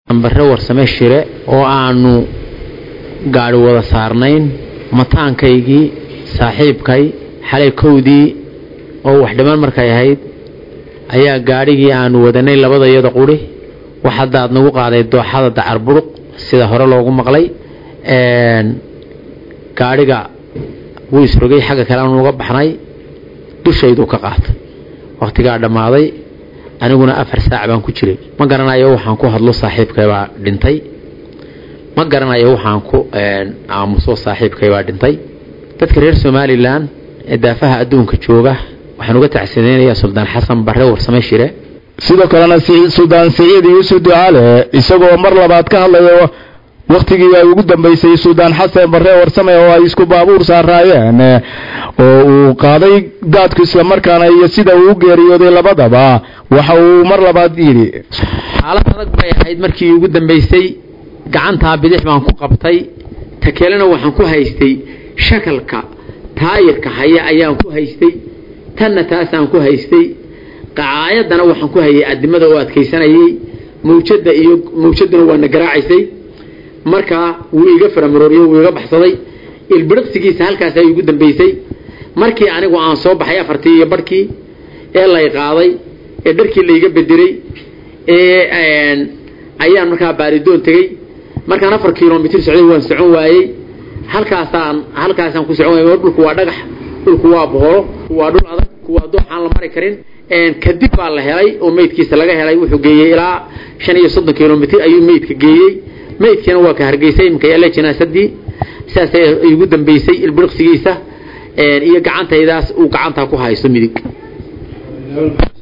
ambare warsame shire oo aanu gaadhi wada saarnayn mataankaygii saaxiibkay xalay kowdii oo wax dhiman markay ahayd ayaa gaadhigii aanu wadanay labadayada quri wax hadda aad nagu qaaday dooxada dacar buruq sida hore loogu maqlay gaadhiga wuu isrogay xagga kale aanu uga baxnay dushayduu ka qaatay wakhtigaa dhammaaday aniguna afar saac baan ku jiray ma garanayo waxaan ku hadlo saaxiibkay baa dhintay ma garanayo waxaan ku aamuso saaxiibkay baa dhintay dadka reer somalilan ee daafaha adduunka jooga waxaan uga tacsiinaynayaa suldaan xasan barre warsame shire sidoo kalena suldaan siciid yuusuf ducaale isagoo mar labaad ka hadlayo wakhtigii ay ugu dambeysay suldaan xasan barre warsame oo ay isku baabuur saaraayeen oo uu qaaday daadku islamarkaana iyo sida uu u geeriyooday labadaba waxa uu mar labaad yidhi xaalad adag bay ahayd markii ugu dambeysay gacantaa bidix baan ku qabtay ta kelena waxaan ku haystay shakalka taayirka haya ayaan ku haystay tanna taasaan ku haystay qacaayadana waxaan ku hayay adimada oo adkaysanayay mawjada iyo mawjaduna waana garaacaysay markaa wuu iga faramarooriyo wuu iga baxsaday ilbiriqsigiisa halkaas ay ugu dambeysay markii anigu aan soo baxay afartii iyo barhkii ee lay qaaday ee dharkii layga bedelay ee ayaan markaa baaridoon tegey markaan afar kilomitr socday waan socon waayey halkaasaan halkaasaan ku socon waayey dhulku waa dhagax dhulku waa boholo waa dhul adag waa dooxaan la mari karin kadib baa la helay oo meydkiisa laga helay wuxuu geeyey ilaa shan iyo soddon kilomitr ayuu meydka geeyey meydkiina waa ka hargeysay iminka yaale jinaasadii sidaasay igu dambeysay ilbiriqsigiisa iyo gacantaydaas uu gacantaa ku haysto midig